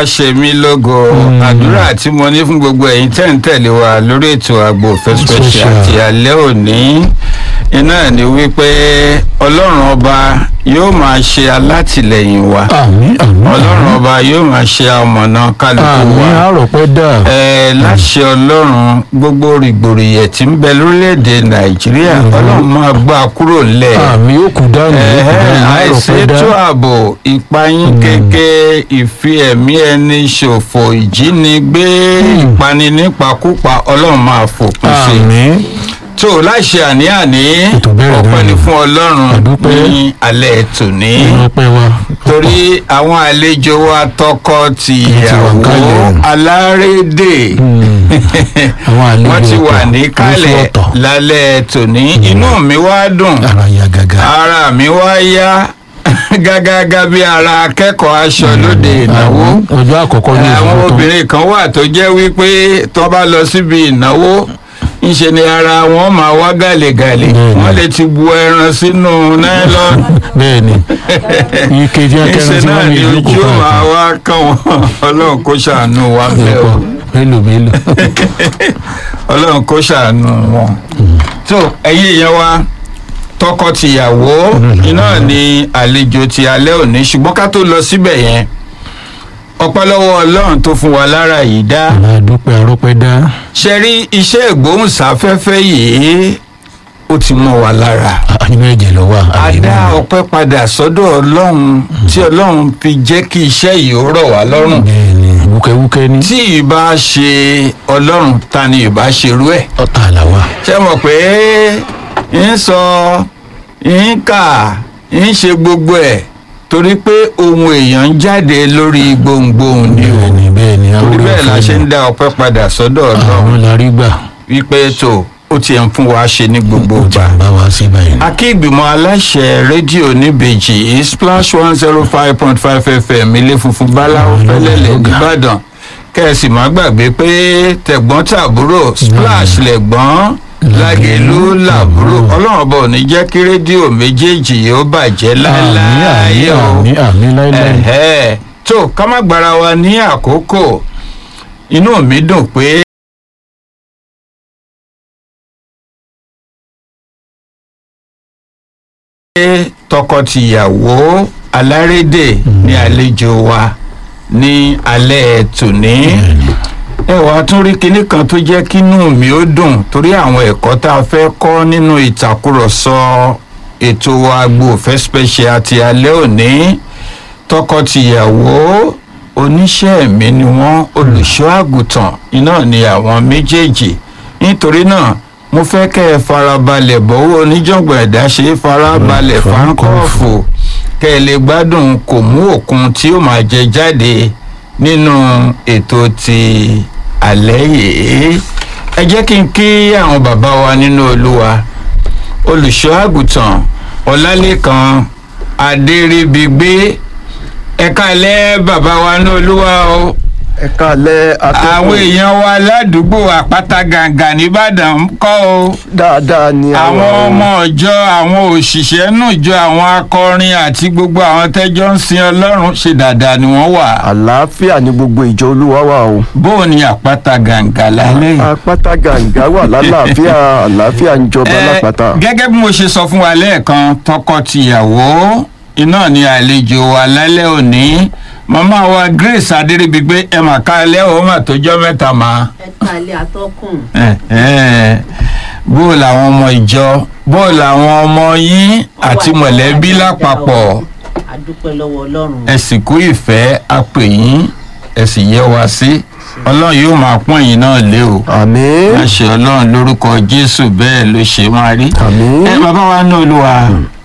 ṣe mí lógo àdúrà tí mo ní fún gbogbo ẹ̀yin tẹ́ ń tẹ̀lé wa lórí ètò àgbo òfẹ́ special Special. àti alẹ́ òní iná ni wípé ọlọ́run ọba yóò máa ṣe alátìlẹyìn wa àmín àmín ọlọ́run ọba yóò máa ṣe amọ̀nà kálukú àmín wa àròpẹ́ dà ẹ láṣẹ ọlọ́run gbogbo rìgbòrìyẹ tí ń bẹ lórílẹ̀‐èdè nàìjíríà ọlọ́run máa gbà kúrò lẹ̀ àmì òkú dànù òkú dànù àìsí àròpẹ́ dà ètò ààbò ìpayín kéke ìfi ẹ̀mí ẹni ṣòfò ìjínigbé ìpani nípakúpa ọlọ́run máa fòpin sí i àmín tó láṣẹ àní-àní Ètò bẹ̀rẹ̀ ọpẹ́ náà ni ni. fún ọlọ́run Àdúpẹ́. ní alẹ́ tòní àròpẹ́ wa torí àwọn àlejò wa tọkọ tìyàwó kalẹ̀. alárédè àwọn àlejò wọ́n ti wà ọ̀tọ̀, níkàlẹ̀ oṣù ọ̀tọ̀. lálẹ́ tòní inú mi wá dùn ara ya gàgà ara mi wá yá gágágá bí ara akẹ́kọ̀ọ́ aṣọ lóde ìnáwó Àwọn ọjọ́ àkọ́kọ́ ní àwọn ìfowópamọ́ obìnrin kan wà tó jẹ́ wípé tó bá lọ síbi ìnáwó ńṣe ni ara wọn máa wá gàlégàlé Bẹ́ẹ̀ni. wọ́n lè ti bu ẹran sínú nylon bẹ́ẹ̀ ni ike tí ńṣe akẹ́rẹ́ tí náà wọ́n ni lè lóko ojú máa káàkiri wá kàn wọ́n ọlọ́run kó ṣàánú wa bẹ́ẹ̀ o mélòó mélòó ọlọ́run kó ṣàánú wọn. tó ẹ̀yin èèyàn wa tọkọ-tìyàwó iná ni àlejò ti alẹ́ òní ṣùgbọ́n ká tó lọ síbẹ̀ yẹn ọpẹ́ lọ́wọ́ ọlọ́run tó fún wa lára yìí dá aládùúpẹ́ àròpẹ́ dà ṣe rí iṣẹ́ ìgbóhùnsáfẹ́fẹ́ yìí ó ti mọ́ wa lára Ah, inú ẹ̀jẹ̀ ló wà a àbí dá inú- ọpẹ́ padà sọ́dọ̀ ọlọ́run tí ọlọ́run fi jẹ́ kí iṣẹ́ yìí ó rọ̀ wá lọ́rùn bẹ́ẹ̀ ni wúkẹ́wúkẹ́ ní tí ìbá ṣe ọlọ́run ta ni ìbá ṣerú ẹ̀ ọ̀tá àlàwà ṣe mọ̀ pé ń sọ ń kà ń ṣe gbogbo ẹ̀ torí pé ohun èèyàn ń jáde lórí gbohùngbohùn ni o bẹ́ẹ̀ ni bẹ́ẹ̀ ni torí àwòrán bẹ́ẹ̀ la ṣe ń dá ọpẹ́ padà sọ́dọ̀ ọlọ́run àwọn la rí gbà wípé tó ó tiẹ̀ ń fún wa ṣe ní gbogbo ó ti ìgbà ń bá wa sí báyìí akí ìgbìmọ̀ aláṣẹ rédíò níbejì splash one zero five point five fm ilé funfun báláwo Àwọn fẹlẹ́lẹ̀ ọlọ́gà. nìbàdàn kẹ́sì má gbàgbé pé tẹ̀gbọ́n tàbúrò splash lẹ̀gbọ́n lágẹ̀lú làbúrò ọlọ́run ọba ò ní jẹ́ kí rédíò méjèèjì yóò bàjẹ́ àmì láéláé àmì o àmì àmì láíláí ẹ̀hẹ́ tó ká má gbára wa ní àkókò inú mi dùn pé tọkọtìyàwó alárédè ní àlejò wa ní alẹ́ tòní ẹ wàá tún rí kinní kan tó jẹ́ kínú mi ó dùn torí àwọn ẹ̀kọ́ tá a fẹ́ kọ́ nínú ìtàkùrọ̀sọ ètò agbo òfẹ́ special ti alẹ́ òní tọkọtìyàwó oníṣẹ́ ẹ̀mí ni wọ́n olùṣọ́ àgùntàn iná ni àwọn méjèèjì nítorí náà mo fẹ́ kẹ́ ẹ farabalẹ̀ bọ́wọ́ oníjàngbọ̀n ẹ̀dá ṣe é farabalẹ̀ Mm, fáńkọ́ọ̀fù kẹ́ ẹ lè gbádùn kò mú òkun tí ó máa jẹ jáde nínú ètò ti alẹ́ yìí ẹ jẹ́ kí n kí àwọn bàbá wa nínú olúwa olùṣọ́ àgùntàn ọlálẹ́kan adéríbigbé ẹ̀ka ilẹ̀ bàbá wa ní olúwa o ẹ káalẹ́ àwọn èèyàn wa ládùúgbò àpáta gàǹgà nìbàdàn ń kọ́ o dáadáa ni àwọn ọmọ ọjọ́ àwọn òṣìṣẹ́ nùjọ àwọn akọrin àti gbogbo àwọn tẹ́jọ́ ń sin ọlọ́run ṣe dáadáa ni wọ́n wà àlàáfíà ní gbogbo ìjọ olúwa wà o bóò ni àpáta gàǹgà lálẹ́ yìí. apáta gàǹgà wà lálàáfíà àlàáfíà ń jọba Eh, lápáta gẹ́gẹ́ bí mo ṣe sọ fún wa lẹ́ẹ̀kan tọkọ-tìyàwó iná ni àlejò wa lálẹ́ òní màmá wa grace adéríbigbé ẹ mà ká alẹ́ òun mà tójọ́ mẹ́ta mà. ẹ kalẹ̀ atọ́kùn Eh, eh. bó làwọn ọmọ ìjọ bó làwọn ọmọ yín àti mọ̀lẹ́bí lápapọ̀ adúpẹ́ lọ́wọ́ ọlọ́run ẹ sì kú ìfẹ́ apè yín ẹ sì yẹ wá sí ọlọ́run yóò máa pọ́n yín náà lé o àmín láṣẹ ọlọ́run lórúkọ jésù bẹ́ẹ̀ ló ṣe máa rí. àmín ẹ bàbá wa ní olúwa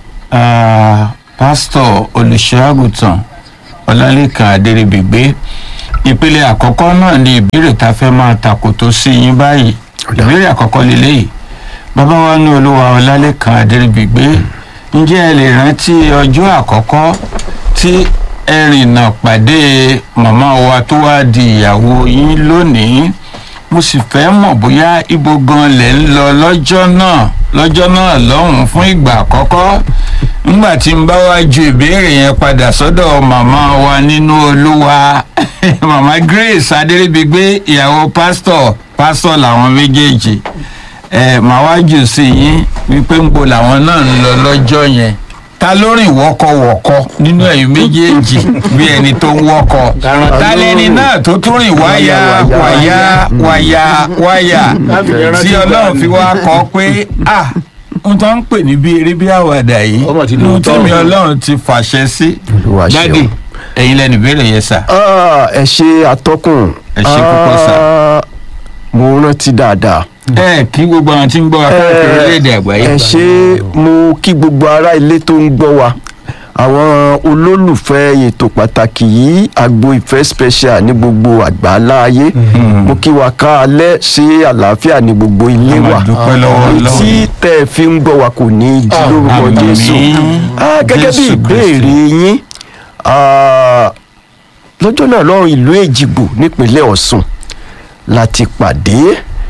ah, pásítọ̀ olùṣọ́àgùtàn ọlálẹ́kan adéríbigbé ìpele àkọ́kọ́ náà ni ìbéèrè tá a fẹ́ máa tàkòtò sí yín báyìí ìbéèrè àkọ́kọ́ lélẹ́yìí bàbá wa ní olúwa ọlálẹ́kan adéríbigbé ǹjẹ́ ẹ lè rántí ọjọ́ àkọ́kọ́ tí ẹ rìnnà pàdé màmá wa tó wá di ìyàwó yín lónìí mo sì fẹ́ mọ̀ bóyá ibo gan lẹ̀ ń lọ lọ́jọ́ náà lọ́jọ́ náà lọ́hùn-ún fún ìgbà àkọ́kọ́ ńgbà tí n bá wá ju ìbéèrè yẹn padà sọ́dọ̀ màmá wa nínú olúwa màmá grace adéríbigbé ìyàwó pásítọ̀ pásítọ̀ làwọn méjèèjì ẹ màá wá jù sí yín wípé ń bo làwọn náà ń lọ lọ́jọ́ yẹn ta ló rìn wọ́kọ̀wọ́kọ́ nínú ẹ̀yin méjèèjì bí ẹni tó ń wọ́kọ̀ ta lẹni náà tó tún rìn wáyà wáyà wáyà wáyà tí ọlọ́run fi wá kọ́ pé ah n tó ń pè ní bí eré bí àwàdà yìí Ọmọ ti ní lóòótọ́. tèmi ọlọ́run ti fàṣẹ sí Olúwa ṣeun. dádì ẹ̀yin lẹ́nu ìbéèrè yẹn sà Ah, ẹ ṣe atọ́kùn. Ẹ ṣé púpọ̀ sà. Ah, mo rántí dáadáa. ẹ kí gbogbo àwọn tí ń gbọ́ wa káàkiri orílẹ̀-èdè àgbáyé ẹ ṣe mo kí gbogbo ará ilé tó ń gbọ́ wa àwọn olólùfẹ́ ètò pàtàkì yìí agbo ìfẹ́ special ní gbogbo àgbáńlá ayé mo kí wa ká alẹ́ ṣe àlàáfíà ní gbogbo ilé A máa wa dúpẹ́ lọ́wọ́ Ọlọ́run. tí tẹ́ ẹ fi ń gbọ́ wa kò ní í di lórúkọ Àmín. Jésù Ah, gẹ́gẹ́ bí Jésù ìbéèrè yín ah, lọ́jọ́ náà lọ́rùn ìlú Èjìgbò nípínlẹ̀ Ọ̀ṣun láti pàdé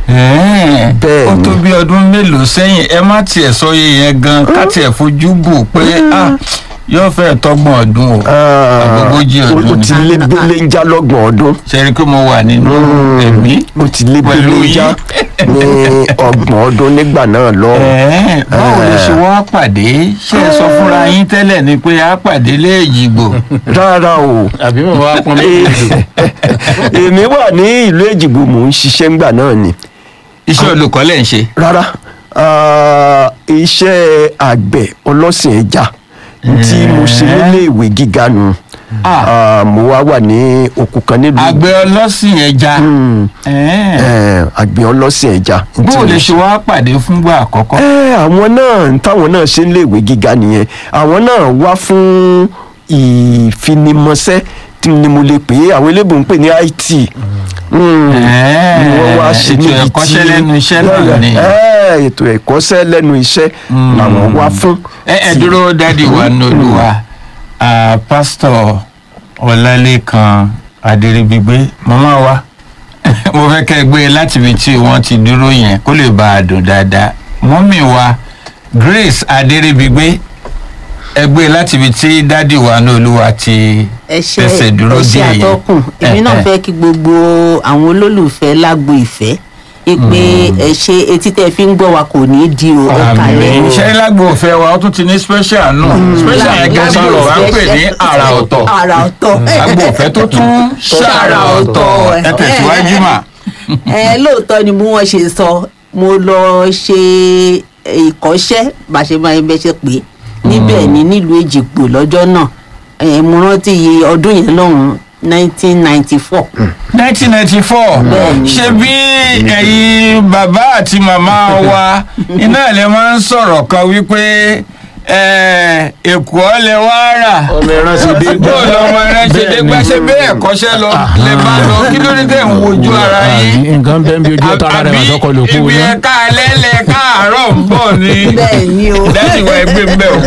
Ẹ̀ẹ́, Bẹ́ẹ̀ ó ni. tó bí ọdún mélòó sẹ́yìn ẹ má tiẹ̀ sọ iye yẹn gan ká tiẹ̀ fojú bò pé ah, yóò fẹ́ tọ́gbọ̀n ọdún o àgbógójì ó ọdún ti ni lé lé ń já lọ́gbọ̀n ọdún ṣe rí i pé mo wà nínú ẹ̀mí ó ti lé Pẹ̀lú lé ń já yín. ní ọgbọ̀n ọdún nígbà náà lọ. Ẹ̀ẹ́, báwo lè ṣe wá pàdé ṣé ẹ sọ fúnra yín tẹ́lẹ̀ ni pé a pàdé léèjìgbò rárá o àbí mo wá pọn méjì èmi wà ní ìlú Èjìgbò mò ń ṣiṣẹ́ ńgbà náà ni iṣẹ́ olùkọ́ lẹ̀ ń ṣe rárá ah, iṣẹ́ àgbẹ̀ ọlọ́sìn ẹja tí mo ṣe nílé ìwé gíga nu Ah. Ah, mo wá wà ní òkú kan nílùú àgbẹ̀ ọlọ́sìn ẹja Mm, Ẹ̀ẹ́, eh, àgbẹ̀ ọlọ́sìn ẹja. tí báwo mo lè ṣe. ṣe wá pàdé fúngbà àkọ́kọ́ ẹ àwọn náà táwọn náà ṣe ń léèwé gíga nìyẹn àwọn náà wá fún ìfinimọ̀ṣẹ́ tí ni mo lè pè é àwọn eléèbó ń pè ní IT Mm, Ẹ̀ẹ́, ni wọ́n wá ṣe ètò níbi tí ẹ̀kọ́ṣẹ́ lẹ́nu iṣẹ́ náà ni. Ẹ̀, ètò ẹ̀kọ́ṣẹ́ lẹ́nu iṣẹ́ làwọn wá fún. ẹ ẹ dúró dádì wa nolúwa ah, pásítọ̀ ọlálẹ́kan adéríbigbé màmá wa mo fẹ́ kẹ́ ẹ gbé e láti ibi tí wọ́n ti dúró yẹn kó lè bá a dùn dáadáa mọ́mì wa grace adéríbigbé ẹ gbé e láti ibi tí dádì wa nolúwa ti ẹ ṣe ẹsẹ̀ dúró ẹ ṣe díẹ̀ yẹn. àtọkùn èmi náà Eh, eh. fẹ́ kí gbogbo àwọn olólùfẹ́ lágbo ìfẹ́ pé ẹ ṣe etí tẹ́ fi ń gbọ́ wa kò ní í di o ẹ kàlẹ́ àmì o. ṣe lágbo òfẹ́ wa ó tún ti ní special náà special yẹn gẹ́gẹ́ Lágbo sọ̀rọ̀ wá ń ìfẹ́ pè ní ṣe- àrà ọ̀tọ̀ àrà ọ̀tọ̀. lágbo òfẹ́ tó tún ṣàrà ọ̀tọ̀ ẹ tẹ̀síwájú mà. ẹ lóòótọ́ ni bí wọ́n ṣe sọ mo lọ ṣe ìkọ́ṣẹ́ bàṣẹ́bàṣẹ́ bẹ́ẹ̀ ṣe pé níbẹ̀ ni nílùú èjìgbò lọ́jọ́ náà ẹ, mo rántí iye ọdún yẹn lọ́hùn nineteen ninety four. nineteen ninety four Bẹ́ẹ̀ni. ṣe bí ẹ̀yin bàbá àti màmá wa iná lè máa ń sọ̀rọ̀ kan wípé eh, èkó lè wá rà ọmọ ẹran ṣe dé bó lọmọ rẹ ṣe dé gbà ṣe bẹ́ẹ̀ kọ́ṣẹ́ lọ lè bá lọ kí ló dé tẹ̀ ń wojú ara yín nǹkan bẹ́ẹ̀ bí ojú ọ̀tá ara rẹ̀ wà sọ́kọ lè kú ibi ná. ẹ̀ka ẹlẹ́lẹ̀ káàárọ̀ ń bọ̀ ni bẹ́ẹ̀ ni o. dájú wa ẹgbẹ́ ń bẹ̀ o.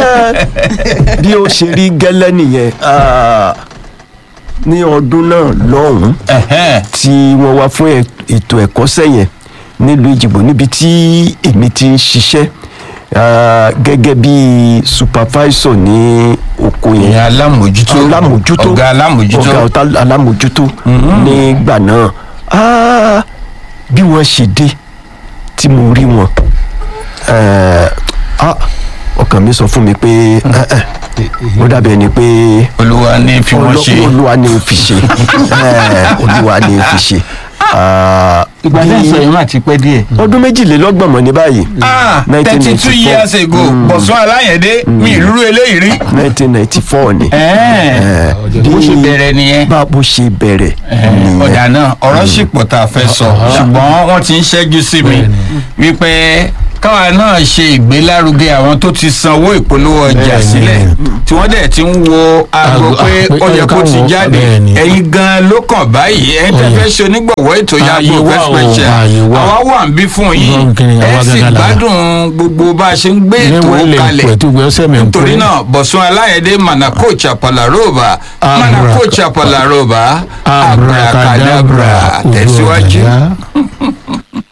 bí ó ṣe rí gẹ́lẹ́ nìyẹn ah, ní ọdún náà lọ́hùn-ún Ẹ̀hẹ́n. tí wọ́n wá fún ẹ̀- ètò ẹ̀kọ́ṣẹ́ yẹn nílùú ìjìbò níbi tí èmi ti ń ṣiṣẹ́ ah, gẹ́gẹ́ bí supervisor ní oko yẹn ìyẹn alámòjútó alámòjútó ọ̀gá alámòjútó ọ̀gá ọ̀tá alámòjútó nígbà náà Ah, bí wọ́n ṣe dé tí mo rí wọn eh, ah, ọkàn mi sọ fún mi pé eh, eh, ó dàbí ẹni pé olúwa ní fi wọ́n ṣe. Olú- olúwa ni ó fi ṣe Eh, olúwa ni ó fi ṣe Ah, ìgbà bí- tẹ́ ń sọ yìí má ti pẹ́ díẹ̀. ọdún méjìlélọ́gbọ̀n mọ̀ ní báyìí ah thirty two 1994. years ago bọ̀sùn aláyẹ̀dé mi ìrúrú eléyìí rí. nineteen ninety four ni ẹ̀ẹ́n bó ṣe bẹ̀rẹ̀ nìyẹn. bá bó ṣe bẹ̀rẹ̀ Ẹ̀ẹ́n, nìyẹn ọ̀dà náà ọ̀rọ̀ sì pọ̀ tá a fẹ́ sọ ṣùgbọ́n wọ́n ti ń ṣẹ́jú sí mi wípé káwa náà ṣe ìgbélárugẹ àwọn tó ti sanwó ìpolówó ọjà Bẹ́ẹ̀ni. sílẹ̀ tí wọ́n dẹ̀ ti ń wo aago Aago- pé ah, pé ó yẹ ó yẹ kó ti káwọn- jáde bẹ́ẹ̀ni. ẹ̀yin gan ló kàn báyìí ẹ̀yin tẹ́ Ó yẹ. fẹ́ ṣe onígbọ̀wọ́ ètò Ààyè yàgò wà fẹ́ o, special ààyè wà. àwa wà ń bí fún yín Gbọ́n kí ni ẹ àwa sì gangan là wà. gbádùn gbogbo bá a ṣe ń gbé ètò Níwọ̀n lè kalẹ̀ pẹ̀ tó gbé ọsẹ mi ń nítorí pé. náà bọ̀sùn aláyẹ̀dé manako chapalaroba manako chapalaroba abracadabra tẹ̀síwájú.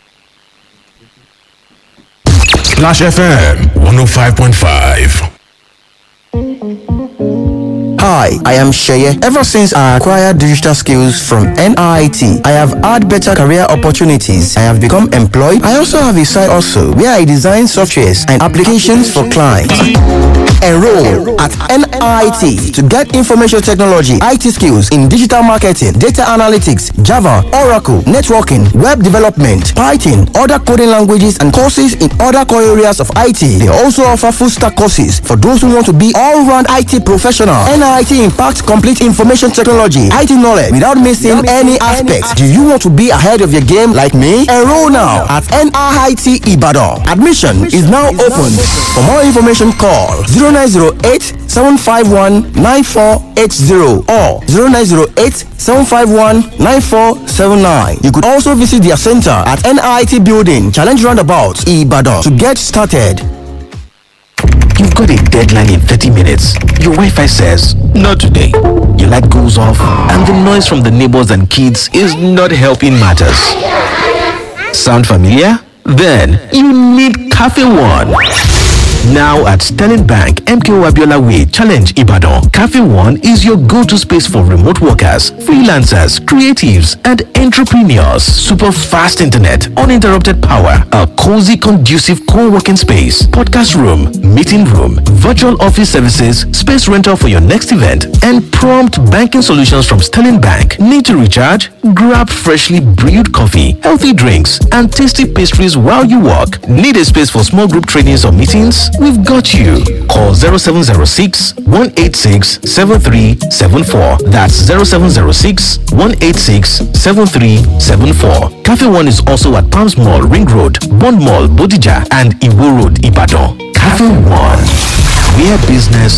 Splash FM 105.5. Hi, I am Sheye. Ever since I acquired digital skills from NIT, I have had better career opportunities. I have become employed. I also have a side also where I design softwares and applications for clients. Enroll at NIT to get information technology, IT skills in digital marketing, data analytics, Java, Oracle, networking, web development, Python, other coding languages, and courses in other core areas of IT. They also offer full stack courses for those who want to be all round IT professional. NIT impacts complete information technology, IT knowledge without missing any aspects. Do you want to be ahead of your game like me? Enroll now at NIT Ibadan. Admission is now open. For more information, call 0908 751 9480 or 0908 751 9479. You could also visit their center at NIT Building, Challenge Roundabout, Ibadan to get started. You've got a deadline in 30 minutes. Your Wi Fi says, Not today. Your light goes off, and the noise from the neighbors and kids is not helping matters. Sound familiar? Then you need Cafe One. Now at Sterling Bank, MKO Abiola Way, Challenge Ibadan, Cafe One is your go-to space for remote workers, freelancers, creatives, and entrepreneurs. Super fast internet, uninterrupted power, a cozy, conducive co-working space, podcast room, meeting room, virtual office services, space rental for your next event, and prompt banking solutions from Sterling Bank. Need to recharge? Grab freshly brewed coffee, healthy drinks, and tasty pastries while you work. Need a space for small group trainings or meetings? We've got you. Call 0706 186 7374. That's 0706 186 7374. Cafe One is also at Palms Mall, Ring Road, Bond Mall, Bodija, and Iwo Road, Ibadan. Cafe One, where business